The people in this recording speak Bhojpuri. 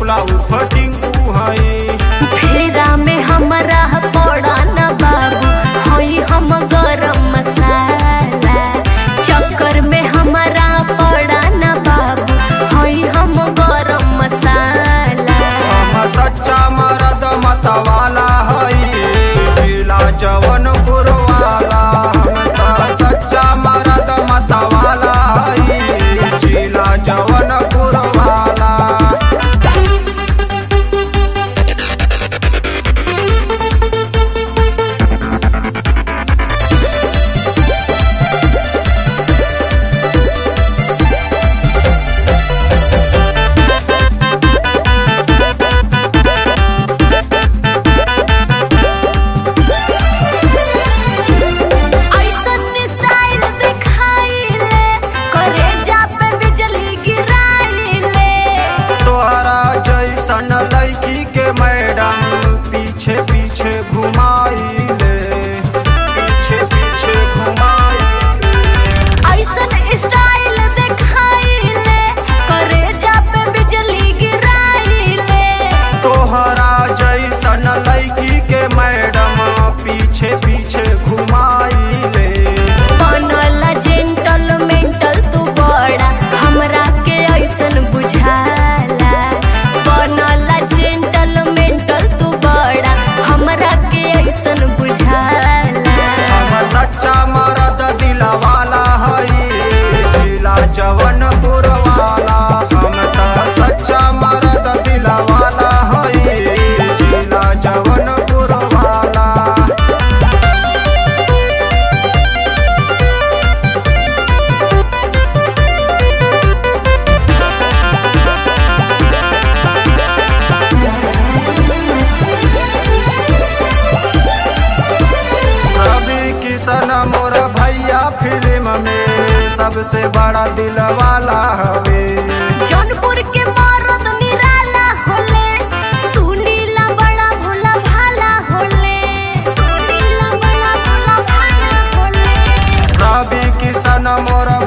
बोला उफटिंग है फेरा में हमरा पड़ा न बाबू हई हम गरम मसाला चक्कर में हमरा पड़ा न बाबू हई हम गरम मसाला हम सच्चा मरद मतवाला हई जिला जवनपुर वाला हम त सच्चा मरद मतवाला हई जिला जवनपुर वाला ऐसन स्टाइल दिखाइले करे जा पे बिजली गिराइले तोहरा जैसन लड़की के मैडम पीछे पीछे घुमाइले पीछे पीछे घुमाइले ऐसन स्टाइल दिखाइले करे जा पे बिजली गिराइले तोहरा जैसन लड़की के मैडम पीछे पीछे घुमाइले बनल जेंटल मेंटल तू बड़ा हमरा के ऐसन बुझाला बनल जेंटल मेंटल तू बड़ा हमरा के ऐसन बुझाला हम सच्चा मरद दिलवाला हई दिला जवनपुर वाला हम त सच्चा मरद दिलवाला हई जिला जवनपुर वाला रवि किशन मोर भैया फिल्म में सबसे बड़ा दिल वाला हवे जौनपुर के मरद निराला होले सुनीला बड़ा भोला भाला होले सुनीला बड़ा भोला भाला होले रवि किशन मोर